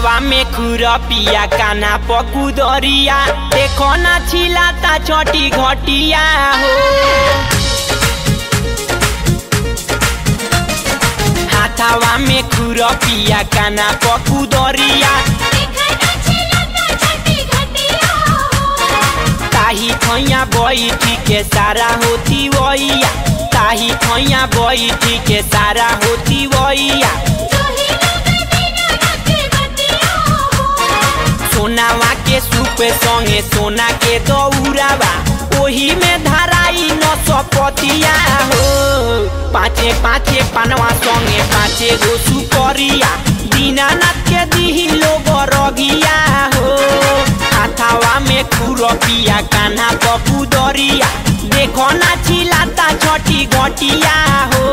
हाथावा में खुरपिया काना पकुदरिया देखो ना छिलाता छोटी घटिया हो हाथावा में खुरपिया काना पकुदरिया ताही खैया बैठी के सारा होती वैया ताही खैया बैठी के सारा होती वैया सोनावा के सूप संगे सोना के दौरावा ओही में धराई न सपतिया हो पाँचे पाँचे पनवा संगे पाँचे गो सुपरिया दीनानाथ के दिही लोग रगिया हो हाथावा में खुरपिया कान्हा पपू दरिया देखो ना छिलाता छठी घटिया हो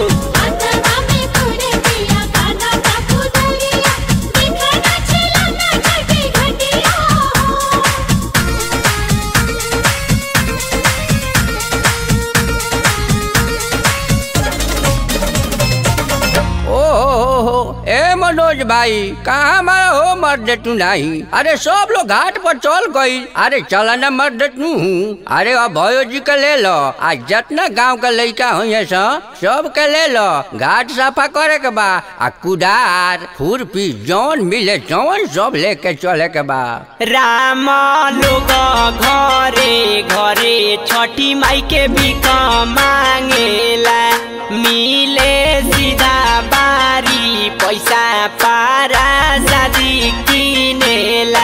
ओ हो हो ए मनोज भाई कहाँ हमारा हो मर्द तू नहीं अरे सब लोग घाट पर चल गई अरे चला ना मर्द तू अरे अब भयो जी के ले लो आज जितना गांव का लड़का हुई सा सब के ले लो घाट सफा करे के बा आ कुदार खुरपी जौन मिले जौन सब लेके चले के बा राम लोग घरे घरे छठी माई के भिख मांगेला मिले सीधा बारी पैसा पारा शादी किनेला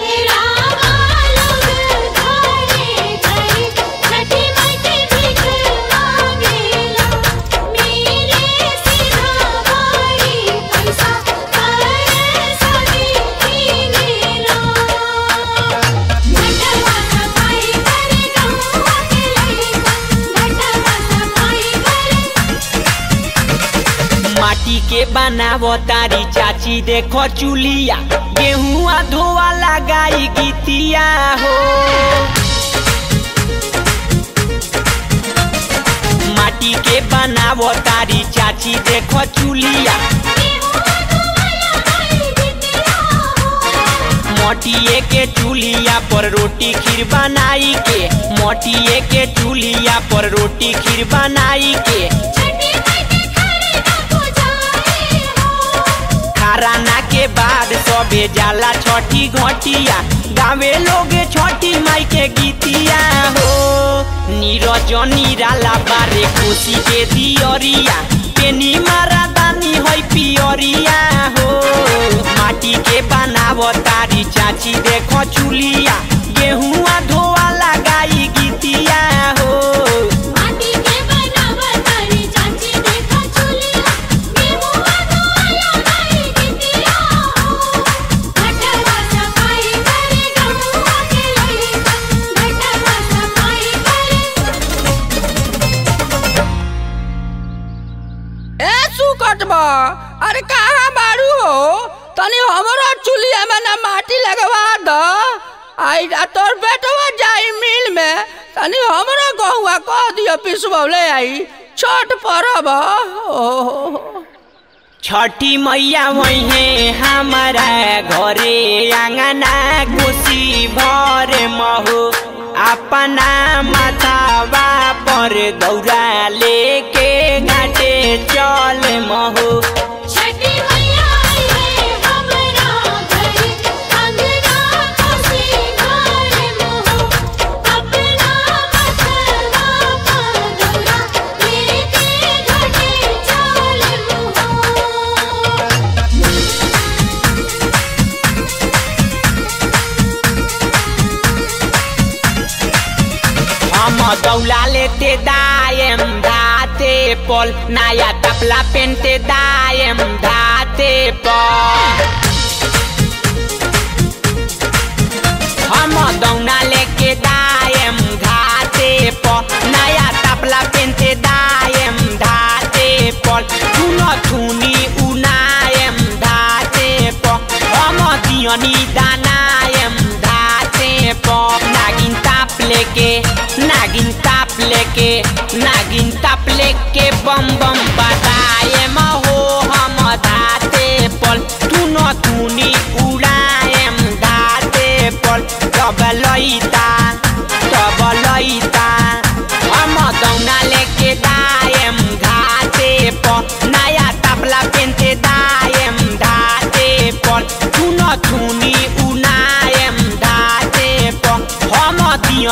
माटी के बनावो तारी चाची देखो चुलिया गेहुआ धोआ लगाई गीतिया हो माटी के बनावो तारी चाची देखो चुलिया मोटिए के चूल्हिया पर रोटी खीर बनाई के मोटिए के चूल्हिया पर रोटी खीर बनाई के खराना के बाद सबे जाला छठी घटिया गावे लोगे छठी माई के गीतिया हो नीरज निराला बारे खुशी के दियरिया पेनी मारा दानी है पियरिया हो माटी के बनावो तारी चाची देखो चुलिया गेहुआ धोआ लगाई गीतिया हो ए सुकट बा अरे कहाँ बारू हो तनी हमरो चुलिया में ना माटी लगवा दो आई आ तोर बेटवा जाई मिल में तनी हमरो गहुआ कह दियो पिसबौले आई छठ परब ओ छठी मैया वही हमारा घरे आंगना खुशी भर महु अपना माथावा पर दौरा लेके घाटे चल महु हम दौला लेते दायम धाते पल नया तपला पेनते दायम धाते पल हम दौना लेके दायम घाते प नया तपला पेनते दायम धाते पल थुन थुनी उनायम धाते प हम दियनी दानायम धाते प नागिन ताप लेके नागिन ताप लेके नागिन ताप लेके बम बम बताए हो हम धाते पल तू न तूनी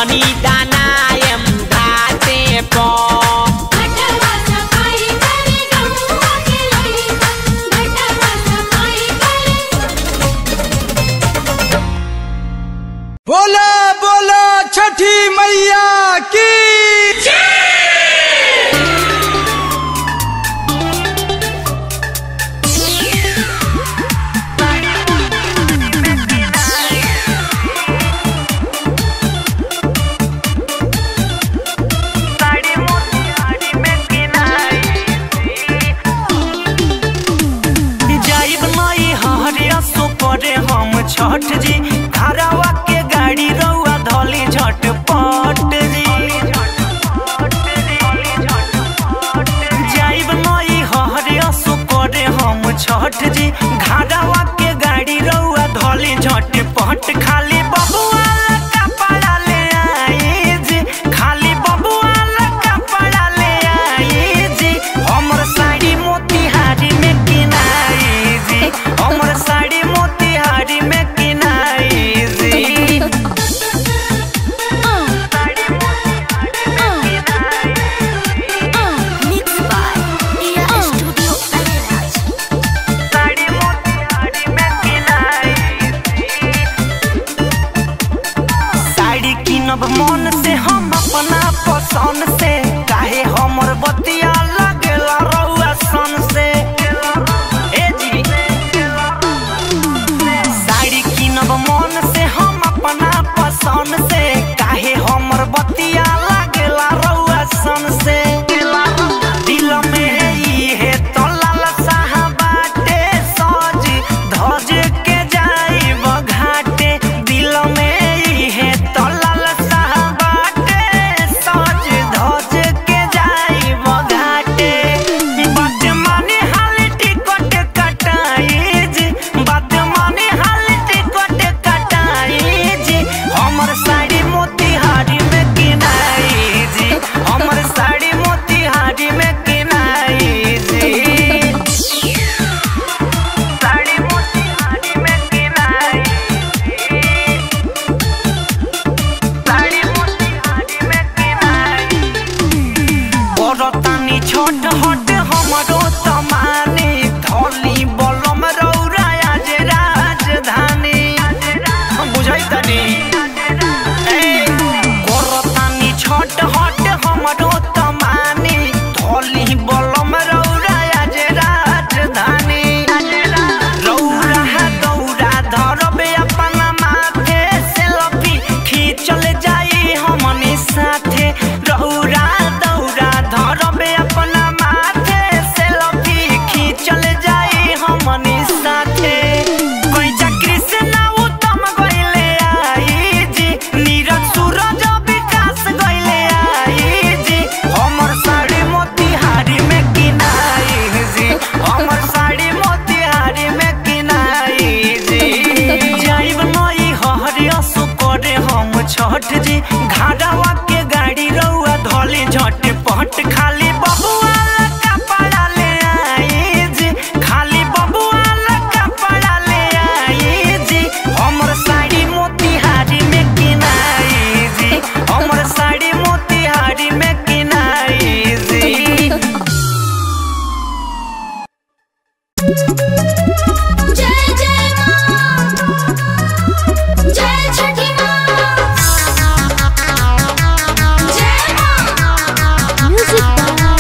झुलनी दानायम घाटे पर घटवा सफाई करे गौवा के लइका घटवा सफाई करे बोला बोला छठी मैया की जाइब नई हरिया सो करे हम छठ जी घरवा के गाड़ी रउआ धली झटपट जी जाइब नई हरिया सो करे हम छठ जी घरवा के गाड़ी रउआ धली झटपट खाली बबुआ कपड़ा ले आई जी खाली बबुआ कपड़ा ले आई जी हमर साड़ी मोतिहारी में किनाई जी हमर साड़ी मोतिहारी में किनाई जी साड़ी मोतिहारी में किनाई mix by Riya studio Areraj sari Motihari में किनाई साड़ी किनब मन से हम अपना पसंद से काहे हमर बतिया लगेला रउआ सन से ए जी साड़ी किनब मन से हम अपना पसंद से काहे हमर बतिया लगेला रउआ सन से दिल में इहे तो लालसा बाटे सज धज के जाइब घाटे दिल में इहे तो लालसा बाटे सज धज के जाइब घाटे बात माने हाल टिकट कटाई जी बात माने हाल टिकट कटाई जी हमर साड़ी मोतिहारी में किनाई जी हमर साड़ी मोतिहारी में किनाई जी साड़ी मोतिहारी में किनाई साड़ी मोतिहारी में किनाई बरतानी छोट हट हमरो तमानी धली बलम रौरा आज राजधानी बुझाई तनी बरतानी छोट हट हमरो तमानी धली बलम रौरा आज राजधानी रौरा दौरा धरबे अपना माथे सेल्फी खींचल जाई हमनी साथे रौरा दौरा धरबे अपना माथे सेल्फी खींचल जाई हमनी साथे कोई कृष्णा उत्तम गइले आई जी नीरज सूरज विकास गइले आई जी हमर साड़ी मोतिहारी में किनाई जी हमर साड़ी मोतिहारी में किनाई जी जाइब नई हरिया सो करे हम छठ जी घाड़वा के गाड़ी रउआ धली झटपट खाली बबुआ कपड़ा ले आई जी खाली बबुआ कपड़ा ले आई जी हमर साड़ी मोतिहारी में किनाई जी हमर साड़ी मोतिहारी में किनाई जी जय जय मां जय छठी मां जय मां म्यूजिक बाय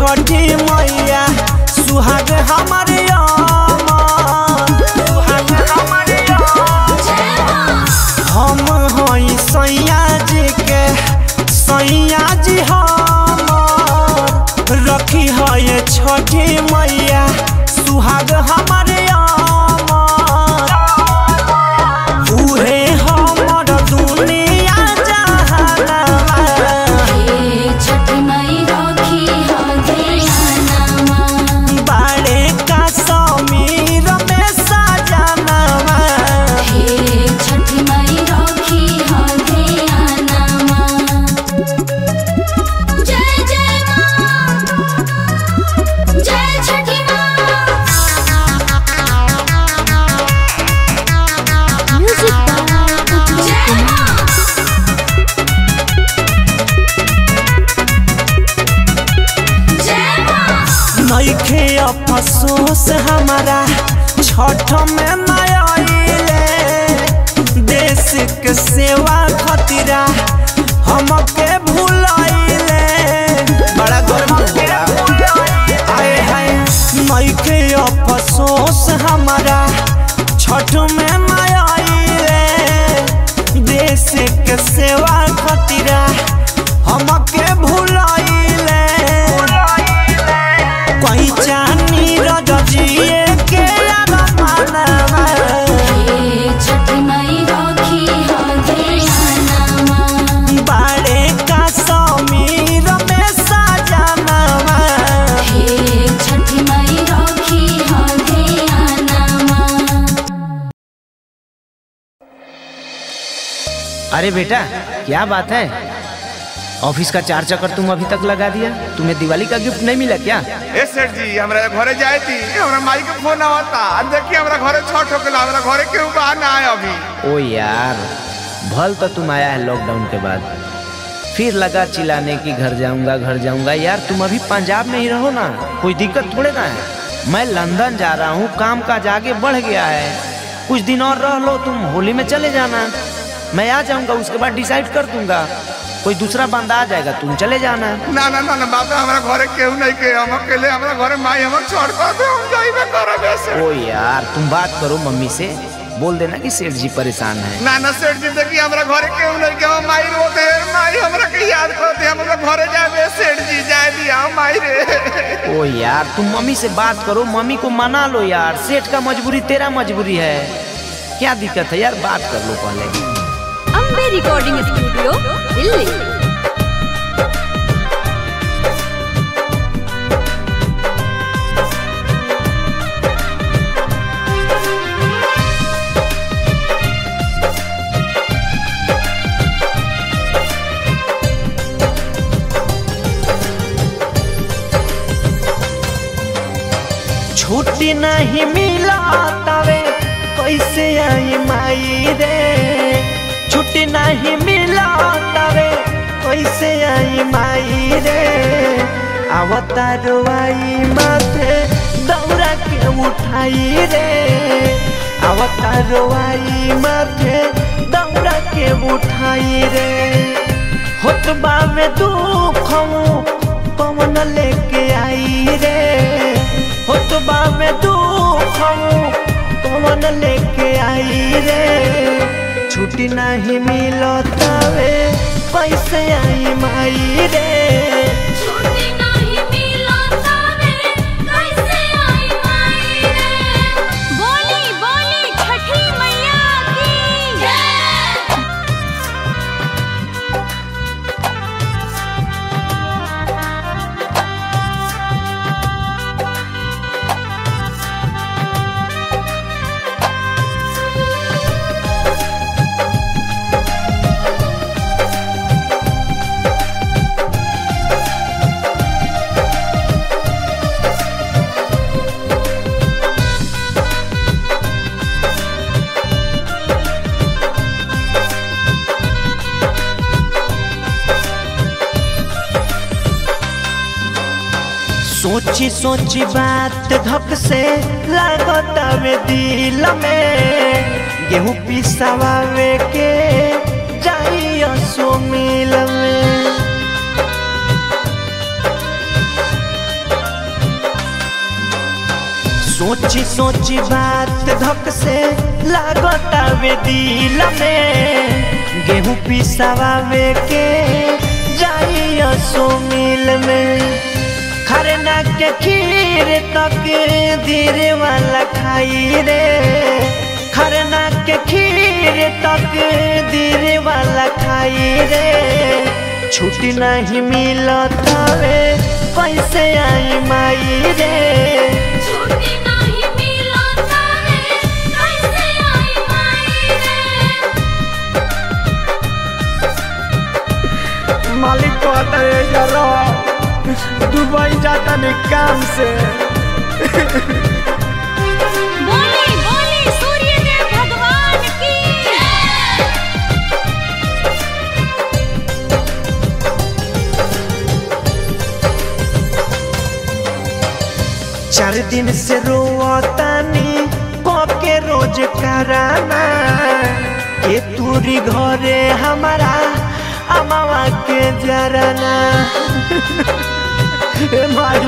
छठी मैया सुहाग हमारे अमन सुहाग हमारे अमन हम हई सैया जी के सैया जी हमर रखी है छठी मैया सुहाग हमारे अमर उहे हमर दुनिया जहानवा छठी मई राखी हो ध्यानमा बाड़े का समीर में सजनवा हे छठी मई राखी हो ध्यानमा जय जय माँ जय छठी माँ म्यूजिक जय माँ जय माँ नइखे अफसोस हमारा छठ में नयले देश के सेवा खतिरा हमके भूलैले बड़ा गर्व आए हाय नइखे अफसोस हमारा छठ में नयले देश के सेवा खतिरा हमके भूलैले कोई चानी रजिए के मानवा हे छठी मई राखी हो ध्यानमा बाड़े का समीर में सजनवा हे छठी मई राखी हो ध्यानमा अरे बेटा क्या बात है ऑफिस का चार चक्कर तुम अभी तक लगा दिया तुम्हें दिवाली का गिफ्ट नहीं मिला क्या ए सेठ जी हमरा घरे जाए थी हमरा माई के फोन आवता आ देखिए हमरा घरे छठ होके हमरा घरे केहू बाहर ना आए अभी ओ यार भल तो तुम आया है लॉकडाउन के बाद फिर लगा चिल्लाने की घर जाऊंगा घर जाऊंगा यार तुम अभी पंजाब में ही रहो ना कोई दिक्कत थोड़े ना है मैं लंदन जा रहा हूँ काम काज आगे बढ़ गया है कुछ दिन और रह लो तुम होली में चले जाना मैं आ जाऊंगा उसके बाद डिसाइड कर दूंगा कोई दूसरा बंदा आ जाएगा तुम चले जाना ना ना ना ना बाप रे, हमरा घरे केहू नहीं के हम अकेले हमरा घरे माई हमर छोड़ कर दे हम जाइबे करब ऐसे ओ यार तुम बात करो मम्मी से बोल देना कि सेठ जी परेशान है ना ना सेठ जी देखिए हमरा घरे केहू नहीं के हम माई रोते हैं माई हमरा के याद करते हमरा घरे जाए सेठ जी जाए दिया माई रे ओ यार तुम मम्मी से बात करो मम्मी को मना लो यार सेठ का मजबूरी तेरा मजबूरी है क्या दिक्कत है यार बात कर लो पहले अम्बे रिकॉर्डिंग स्टूडियो दिल्ली छुट्टी नहीं मिला तवे कैसे आई माई रे छुट्टी नहीं मिला तवे कैसे आई माई रे अवतारो आई माथे दौड़ा के उठाई रे अवतारो आई माथे दौड़ा के उठाई रे होतबा में दुख पवन लेके आई रे होतबा में दुख पवन लेके आई रे छुट्टी नहीं मिलतावे कैसे आई माई रे छुट्टी नहीं मिला तावे कैसे आई माई रे बोली बोली छठी मैया की जय सोची सोची बात धक से लागतावे दिल में गेहूं पिसावे के जाइयो सो मिल में सोची सोची बात धक से लागतावे दिल में गेहूं पिसावे के जाइयो सो मिल में खरना के खीर तक धीरे वाला खाई रे खरना के खीर तक धीरे वाला खाई रे छुट्टी नहीं मिलता वे कैसे आई माई रे छुट्टी नहीं मिलता रे कैसे आई माई रे मालिक कहता है यारो दुबई जाता नहीं काम से बोली बोली सूर्य देव भगवान की चार दिन से रोतानी के रोज कराना के तूरी घरे हमारा अमावा के जराना ए माई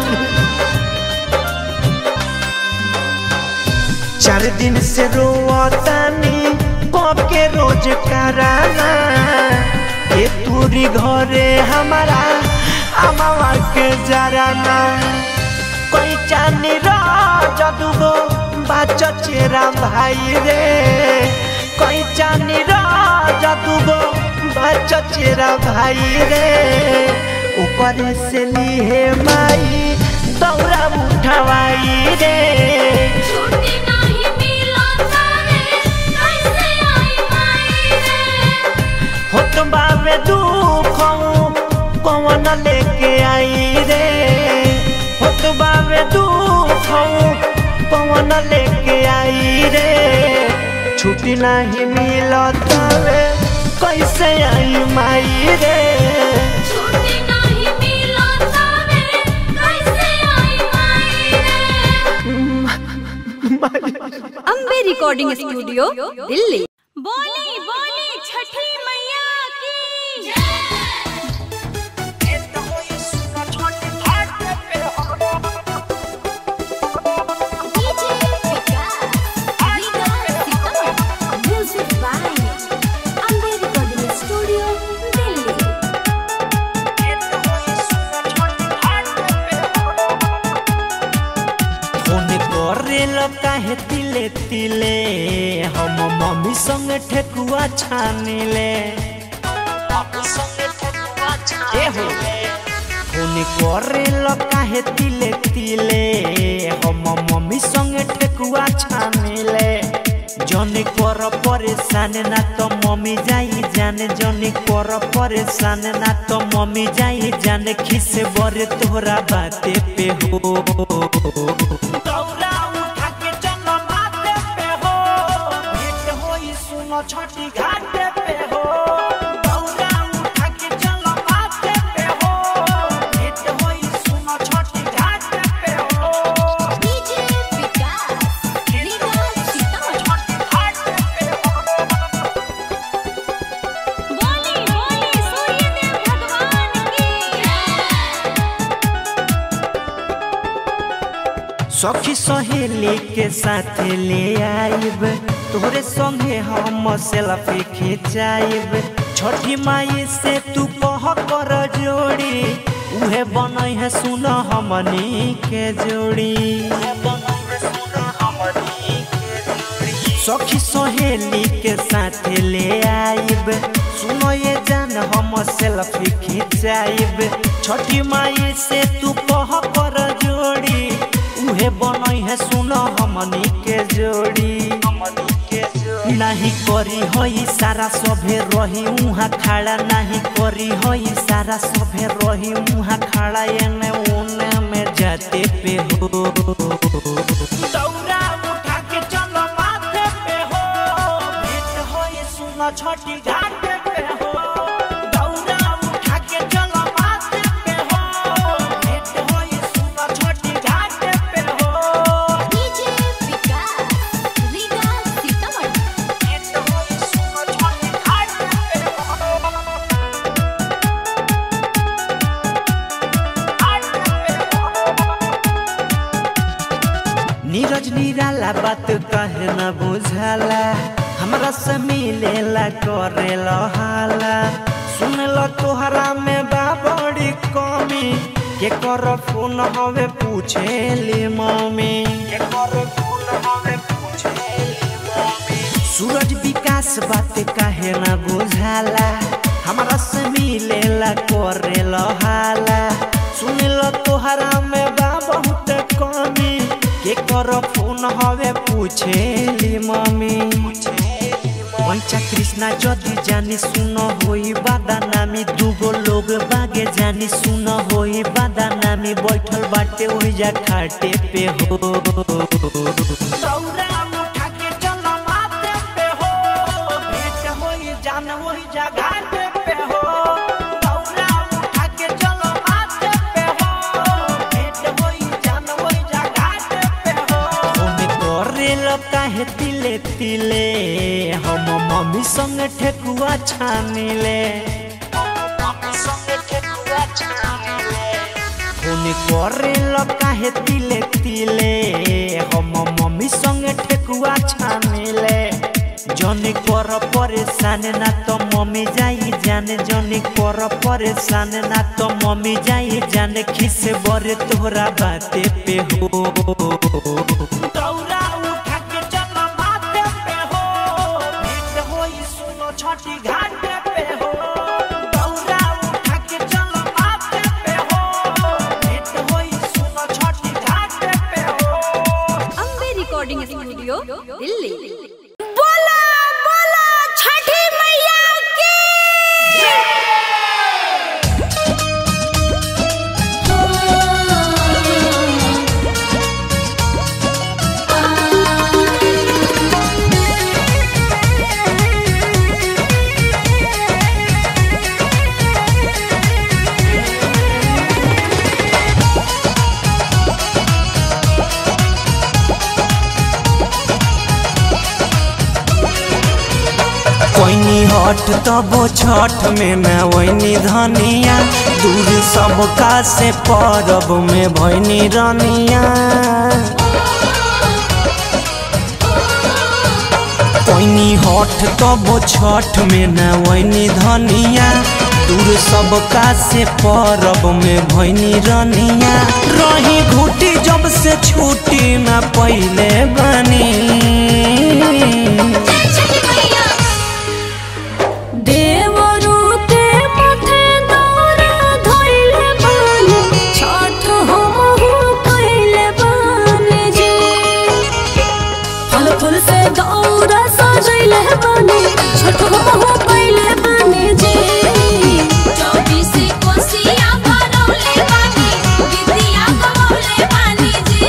चार दिन से रोतानी के रोज कराना के तूरी घरे हमारा अमावा के जराना कोई चानी राजदुगो बाच चेरा भाई रे कोई चानी राजदुगो बाच चेरा भाई रे ऊपर से लिए माई दौरा उठवाई रे छुट्टी नहीं मिलता रे कैसे आई माई रे हो तुम बाबे दुख कौन लेके आई रे हो तुम बाबे दुख कौन लेके आई रे छुट्टी नहीं मिलता रे कैसे आई माई रे छुट्टी नहीं मिलता रे कैसे आई माई रे अम्बे रिकॉर्डिंग स्टूडियो दिल्ली बोली बोली छठी मैया की music by Ambe recording studio Delhi phone करेल काहे तिले तिले हम मम्मी संग ठेकुआ छानिले ए हो फोन करेल काहे तिले तिले हम मम्मी संग ठेकुआ छानिले जनी कर परेशान ना तो मम्मी जाई जाने जनी कर परेशान ना तो मम्मी जाई जाने खिस बरे तोहरा बाते पे हो दौरा उठा के चलो माथे पे हो भेंट होई सुनो छठी घाटे पे हो दौरा उठा के चलो माथे पे हो भेंट होई सुनो छठी घाटे पे हो डीजे विकास लीला सीतामढ़ी बोली बोली सूर्य देव भगवान की सखी सहेली के साथ ले आइब तोहरे संगे हम सेल्फी खिंचाइब छठी माई से तू कह कर जोड़ी उहे बनई है सुन हमनी के जोड़ी सखी सहेली के साथ ले आइब सुनो ये जान हम सेल्फी खिंचाइब छठी माई से तू कह कर जोड़ी उहे बनई है सुनो हमनी के जोड़ी नहीं करी होई सारा सभे रही उहाँ खड़ा नहीं करी होई सारा सभे रही उहाँ खड़ा एने उने में जाते पे हो दौरा उठा के चलो माथे पे हो भेंट होई सुनो छठी घाटे पे हो दौरा उठा के चलो माथे पे हो भेंट होई सुनो छठी घाटे पे हो डीजे विकास लीला सीतामढ़ी भेंट होई सुनो छठी घाटे पे हो नीरज निराला बात कहे न बुझाला हमरा से मिलेला करेला हाला सुन ल तोहरा में बा बड़ी कमी के कर फोन हवे पूछेली मम्मी के कर फोन हवे पूछेली मम्मी सूरज विकास बात काहे न बुझाला हमरा से मिलेला करेला हाला सुन ल तोहरा में बा बहुत कमी के कर फोन हवे पूछेली मम्मी पैसा कृष्णा जदि जानी सुन होई बादानामी दूगो लोग बागे जानी सुन होई बादानामी बैठल बाटे ओइजा खाटे पे हो दौरा उठा के चल माथे पे हो भेंट होई जान होई जा घाटे पे हो दौरा उठा के चल माथे पे हो भेंट होई जान होई जा घाटे पे हो ओमे करेल काहे तिले तिले हम मम्मी संग ठेकुआ छानिले फोन करेल काहे तिले तिले हम मम्मी संग ठेकुआ छानिले जनी कर परेशान ना तो मम्मी जाई जाने जनी कर परेशान ना तो मम्मी जाई जाने खिस बरे तोहरा बाते पे हो दौरा उठा के चल माथे पे हो भेंट होई सुनो छठी घाट पे हो दौरा उठा के चल माथे पे हो भेंट होई सुनो छठी घाट पे हो अम्बे रिकॉर्डिंग स्टूडियो दिल्ली बोला बोला छठी मैया की कोइनी हट तबो छठ में न वैनी धनिया दूर सबका से परब में भैनी रनिया कोइनी हट तबो छठ में न वैनी धनिया दूर सबका से परब में भैनी रनिया रही घुटी जब से छुट्टी न पहिले बनी छठी मैया देवरू के माथे दौरा धइले बानी छठ हमहु कइले बानी जी फल फूल से दौरा सजइले बानी छठ हमहु कइले बानी जी चौबीस कोसिया भरौले बानी विद्या गवौले बानी जी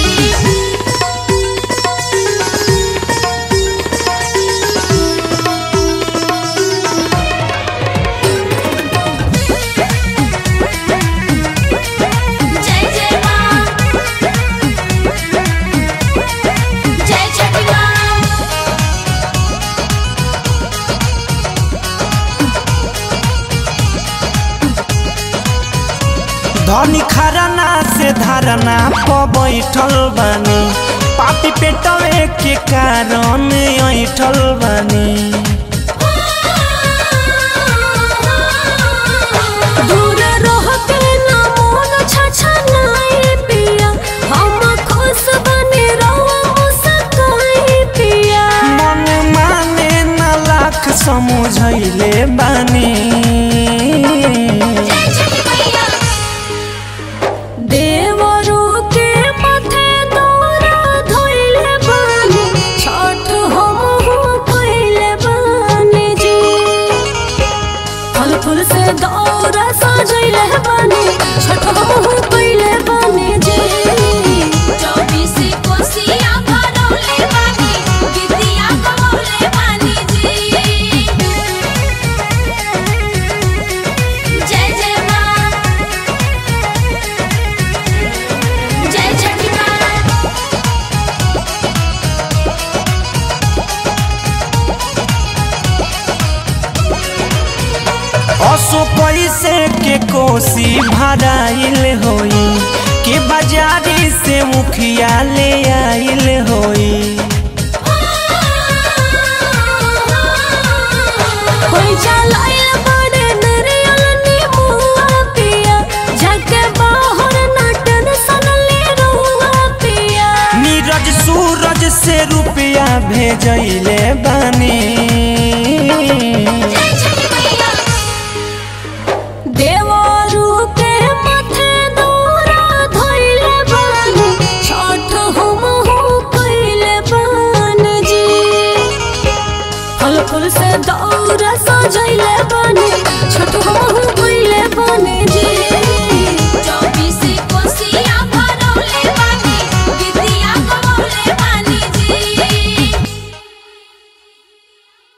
जय जय माँ जय छठी माँ धनी खरना से धरना प बैठल बानी पापी पेटवे के कारण ऐठल बानी दूर रह के ना मोन छछनाई पिया हम खुश बने रहो मुस्काई पिया मन माने न लाख समझैले बानी जय छठी मैया देवरू के माथे दौरा धइले बानी छठ हमहु कइले बानी जी फल फूल से दौरा सजइले बानी छठ हमहु कइले बानी जी चौबीस कोसिया भरौले बानी विद्या गवौले बानी जी जय जय माँ जय छठी माँ असो पैसे के कोसी भराइल होई के बाजारी से मुखिया ले आइल होई होई चलाइल बड़े नरियल नीमुआ पिया जाके बाहर नाटन सनले रहुआ पिया नीरज सूरज से रुपया भेजैले बानी देवारू के माथे दौरा धइले बानी छठ हम हो कइले बान जी फल फूल से दौरा सजैले